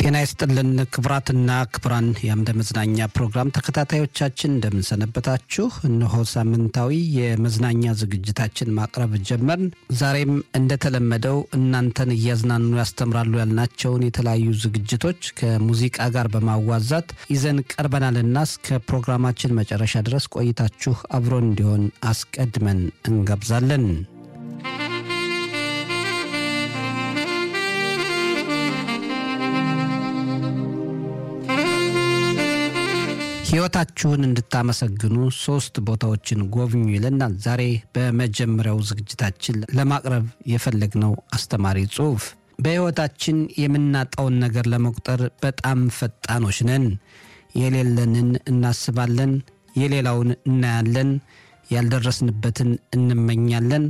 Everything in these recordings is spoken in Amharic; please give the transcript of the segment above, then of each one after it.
ጤና ይስጥልን ክቡራትና ክቡራን የአምደ መዝናኛ ፕሮግራም ተከታታዮቻችን እንደምንሰነበታችሁ። እነሆ ሳምንታዊ የመዝናኛ ዝግጅታችን ማቅረብ ጀመርን። ዛሬም እንደተለመደው እናንተን እያዝናኑ ያስተምራሉ ያልናቸውን የተለያዩ ዝግጅቶች ከሙዚቃ ጋር በማዋዛት ይዘን ቀርበናልና እስከ ፕሮግራማችን መጨረሻ ድረስ ቆይታችሁ አብሮን እንዲሆን አስቀድመን እንጋብዛለን። ሕይወታችሁን እንድታመሰግኑ ሶስት ቦታዎችን ጎብኙ ይለናል። ዛሬ በመጀመሪያው ዝግጅታችን ለማቅረብ የፈለግነው አስተማሪ ጽሑፍ በሕይወታችን የምናጣውን ነገር ለመቁጠር በጣም ፈጣኖች ነን። የሌለንን እናስባለን፣ የሌላውን እናያለን፣ ያልደረስንበትን እንመኛለን፣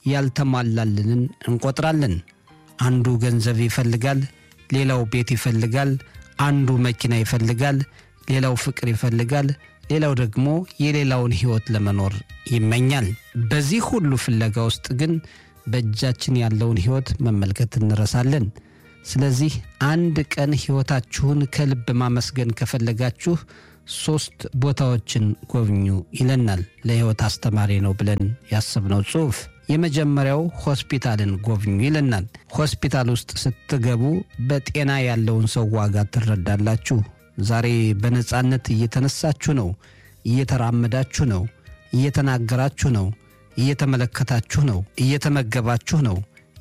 ያልተሟላልንን እንቆጥራለን። አንዱ ገንዘብ ይፈልጋል፣ ሌላው ቤት ይፈልጋል፣ አንዱ መኪና ይፈልጋል ሌላው ፍቅር ይፈልጋል፣ ሌላው ደግሞ የሌላውን ሕይወት ለመኖር ይመኛል። በዚህ ሁሉ ፍለጋ ውስጥ ግን በእጃችን ያለውን ሕይወት መመልከት እንረሳለን። ስለዚህ አንድ ቀን ሕይወታችሁን ከልብ ማመስገን ከፈለጋችሁ ሦስት ቦታዎችን ጎብኙ ይለናል ለሕይወት አስተማሪ ነው ብለን ያሰብነው ጽሑፍ። የመጀመሪያው ሆስፒታልን ጎብኙ ይለናል። ሆስፒታል ውስጥ ስትገቡ በጤና ያለውን ሰው ዋጋ ትረዳላችሁ። ዛሬ በነጻነት እየተነሳችሁ ነው፣ እየተራመዳችሁ ነው፣ እየተናገራችሁ ነው፣ እየተመለከታችሁ ነው፣ እየተመገባችሁ ነው፣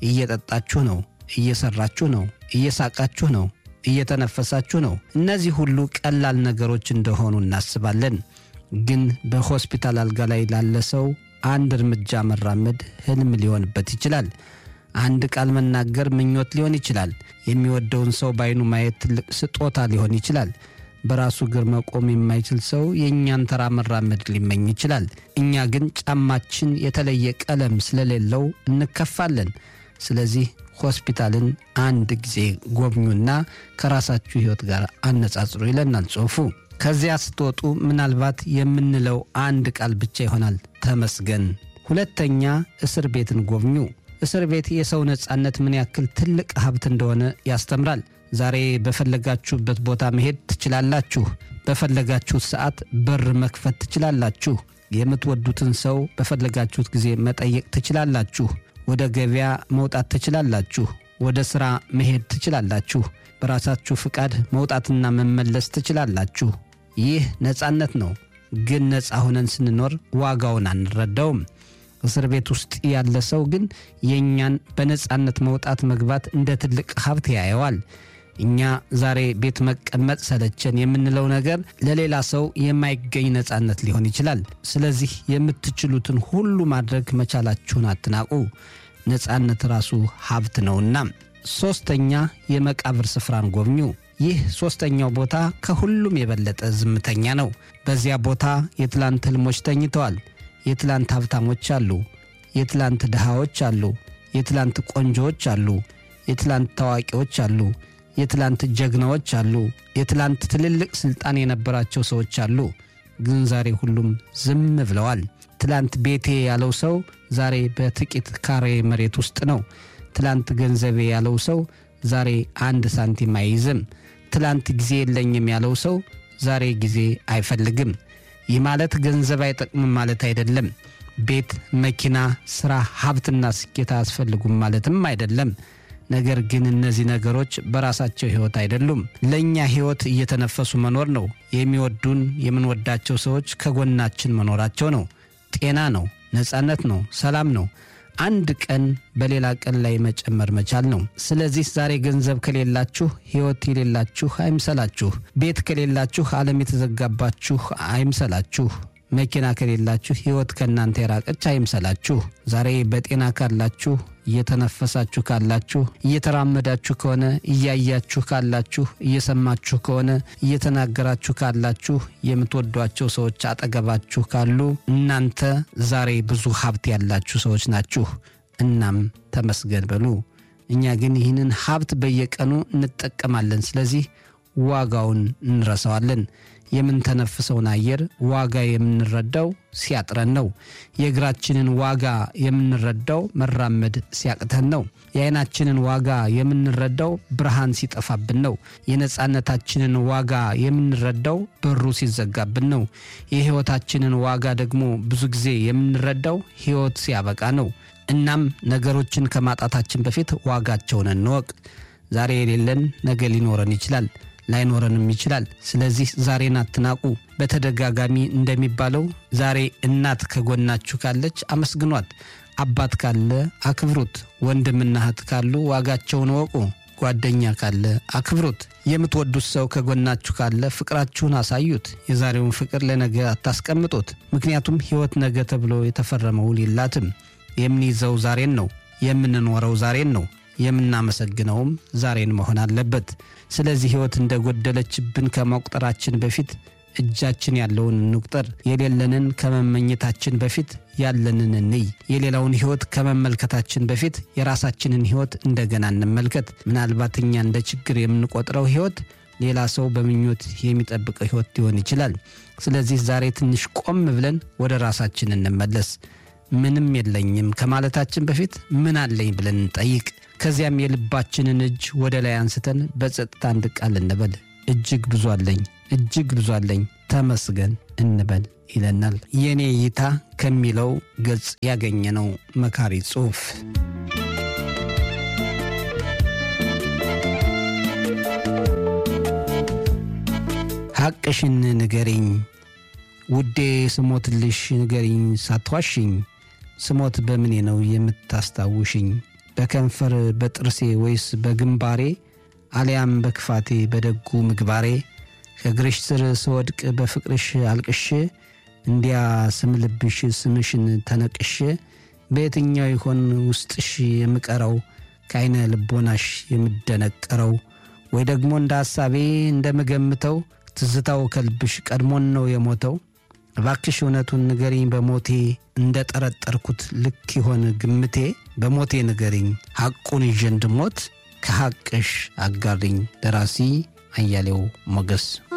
እየጠጣችሁ ነው፣ እየሰራችሁ ነው፣ እየሳቃችሁ ነው፣ እየተነፈሳችሁ ነው። እነዚህ ሁሉ ቀላል ነገሮች እንደሆኑ እናስባለን። ግን በሆስፒታል አልጋ ላይ ላለ ሰው አንድ እርምጃ መራመድ ህልም ሊሆንበት ይችላል። አንድ ቃል መናገር ምኞት ሊሆን ይችላል። የሚወደውን ሰው በዓይኑ ማየት ትልቅ ስጦታ ሊሆን ይችላል። በራሱ እግር መቆም የማይችል ሰው የእኛን ተራ መራመድ ሊመኝ ይችላል። እኛ ግን ጫማችን የተለየ ቀለም ስለሌለው እንከፋለን። ስለዚህ ሆስፒታልን አንድ ጊዜ ጎብኙና ከራሳችሁ ሕይወት ጋር አነጻጽሩ ይለናል ጽሑፉ። ከዚያ ስትወጡ ምናልባት የምንለው አንድ ቃል ብቻ ይሆናል፣ ተመስገን። ሁለተኛ እስር ቤትን ጎብኙ። እስር ቤት የሰው ነጻነት ምን ያክል ትልቅ ሀብት እንደሆነ ያስተምራል። ዛሬ በፈለጋችሁበት ቦታ መሄድ ትችላላችሁ። በፈለጋችሁት ሰዓት በር መክፈት ትችላላችሁ። የምትወዱትን ሰው በፈለጋችሁት ጊዜ መጠየቅ ትችላላችሁ። ወደ ገበያ መውጣት ትችላላችሁ። ወደ ሥራ መሄድ ትችላላችሁ። በራሳችሁ ፍቃድ መውጣትና መመለስ ትችላላችሁ። ይህ ነጻነት ነው። ግን ነፃ ሆነን ስንኖር ዋጋውን አንረዳውም። እስር ቤት ውስጥ ያለ ሰው ግን የእኛን በነጻነት መውጣት መግባት እንደ ትልቅ ሀብት ያየዋል። እኛ ዛሬ ቤት መቀመጥ ሰለቸን የምንለው ነገር ለሌላ ሰው የማይገኝ ነጻነት ሊሆን ይችላል። ስለዚህ የምትችሉትን ሁሉ ማድረግ መቻላችሁን አትናቁ። ነጻነት ራሱ ሀብት ነውና። ሦስተኛ የመቃብር ስፍራን ጎብኙ። ይህ ሦስተኛው ቦታ ከሁሉም የበለጠ ዝምተኛ ነው። በዚያ ቦታ የትላንት ህልሞች ተኝተዋል። የትላንት ሀብታሞች አሉ። የትላንት ድሃዎች አሉ። የትላንት ቆንጆዎች አሉ። የትላንት ታዋቂዎች አሉ። የትላንት ጀግናዎች አሉ። የትላንት ትልልቅ ሥልጣን የነበራቸው ሰዎች አሉ። ግን ዛሬ ሁሉም ዝም ብለዋል። ትላንት ቤቴ ያለው ሰው ዛሬ በጥቂት ካሬ መሬት ውስጥ ነው። ትላንት ገንዘቤ ያለው ሰው ዛሬ አንድ ሳንቲም አይይዝም። ትላንት ጊዜ የለኝም ያለው ሰው ዛሬ ጊዜ አይፈልግም። ይህ ማለት ገንዘብ አይጠቅምም ማለት አይደለም። ቤት፣ መኪና፣ ሥራ፣ ሀብትና ስኬት አያስፈልጉም ማለትም አይደለም። ነገር ግን እነዚህ ነገሮች በራሳቸው ሕይወት አይደሉም። ለእኛ ሕይወት እየተነፈሱ መኖር ነው። የሚወዱን የምንወዳቸው ሰዎች ከጎናችን መኖራቸው ነው። ጤና ነው። ነጻነት ነው። ሰላም ነው። አንድ ቀን በሌላ ቀን ላይ መጨመር መቻል ነው። ስለዚህ ዛሬ ገንዘብ ከሌላችሁ ሕይወት የሌላችሁ አይምሰላችሁ። ቤት ከሌላችሁ ዓለም የተዘጋባችሁ አይምሰላችሁ። መኪና ከሌላችሁ ሕይወት ከእናንተ የራቀች አይምሰላችሁ። ዛሬ በጤና ካላችሁ፣ እየተነፈሳችሁ ካላችሁ፣ እየተራመዳችሁ ከሆነ፣ እያያችሁ ካላችሁ፣ እየሰማችሁ ከሆነ፣ እየተናገራችሁ ካላችሁ፣ የምትወዷቸው ሰዎች አጠገባችሁ ካሉ እናንተ ዛሬ ብዙ ሀብት ያላችሁ ሰዎች ናችሁ። እናም ተመስገን በሉ። እኛ ግን ይህንን ሀብት በየቀኑ እንጠቀማለን። ስለዚህ ዋጋውን እንረሳዋለን። የምንተነፍሰውን አየር ዋጋ የምንረዳው ሲያጥረን ነው። የእግራችንን ዋጋ የምንረዳው መራመድ ሲያቅተን ነው። የዓይናችንን ዋጋ የምንረዳው ብርሃን ሲጠፋብን ነው። የነፃነታችንን ዋጋ የምንረዳው በሩ ሲዘጋብን ነው። የሕይወታችንን ዋጋ ደግሞ ብዙ ጊዜ የምንረዳው ሕይወት ሲያበቃ ነው። እናም ነገሮችን ከማጣታችን በፊት ዋጋቸውን እንወቅ። ዛሬ የሌለን ነገ ሊኖረን ይችላል ላይኖረንም ይችላል። ስለዚህ ዛሬን አትናቁ። በተደጋጋሚ እንደሚባለው ዛሬ እናት ከጎናችሁ ካለች አመስግኗት፣ አባት ካለ አክብሩት፣ ወንድምና እህት ካሉ ዋጋቸውን ወቁ፣ ጓደኛ ካለ አክብሩት፣ የምትወዱት ሰው ከጎናችሁ ካለ ፍቅራችሁን አሳዩት። የዛሬውን ፍቅር ለነገ አታስቀምጡት። ምክንያቱም ሕይወት ነገ ተብሎ የተፈረመ ውል የላትም። የምንይዘው ዛሬን ነው፣ የምንኖረው ዛሬን ነው የምናመሰግነውም ዛሬን መሆን አለበት። ስለዚህ ሕይወት እንደጎደለችብን ከመቁጠራችን በፊት እጃችን ያለውን እንቁጠር። የሌለንን ከመመኘታችን በፊት ያለንን እንይ። የሌላውን ሕይወት ከመመልከታችን በፊት የራሳችንን ሕይወት እንደገና እንመልከት። ምናልባት እኛ እንደ ችግር የምንቆጥረው ሕይወት ሌላ ሰው በምኞት የሚጠብቀው ሕይወት ሊሆን ይችላል። ስለዚህ ዛሬ ትንሽ ቆም ብለን ወደ ራሳችን እንመለስ። ምንም የለኝም ከማለታችን በፊት ምን አለኝ ብለን እንጠይቅ። ከዚያም የልባችንን እጅ ወደ ላይ አንስተን በጸጥታ አንድ ቃል እንበል። እጅግ ብዙ አለኝ፣ እጅግ ብዙ አለኝ፣ ተመስገን እንበል ይለናል። የእኔ እይታ ከሚለው ገጽ ያገኘነው መካሪ ጽሑፍ። ሐቅሽን ንገሪኝ ውዴ፣ ስሞትልሽ ንገሪኝ ሳትዋሽኝ። ስሞት በምኔ ነው የምታስታውሽኝ? በከንፈር በጥርሴ ወይስ በግንባሬ አሊያም በክፋቴ በደጉ ምግባሬ? ከእግርሽ ስር ስወድቅ በፍቅርሽ አልቅሼ እንዲያ ስምልብሽ ስምሽን ተነቅሼ በየትኛው ይሆን ውስጥሽ የምቀረው ከዐይነ ልቦናሽ የምደነቀረው? ወይ ደግሞ እንደ ሐሳቤ እንደምገምተው ትዝታው ከልብሽ ቀድሞን ነው የሞተው? እባክሽ እውነቱን ንገሪኝ በሞቴ እንደ ጠረጠርኩት ልክ ይሆን ግምቴ? በሞቴ ንገሪኝ ሐቁን ይዤ እንድሞት ከሐቅሽ አጋሪኝ። ደራሲ አያሌው ሞገስ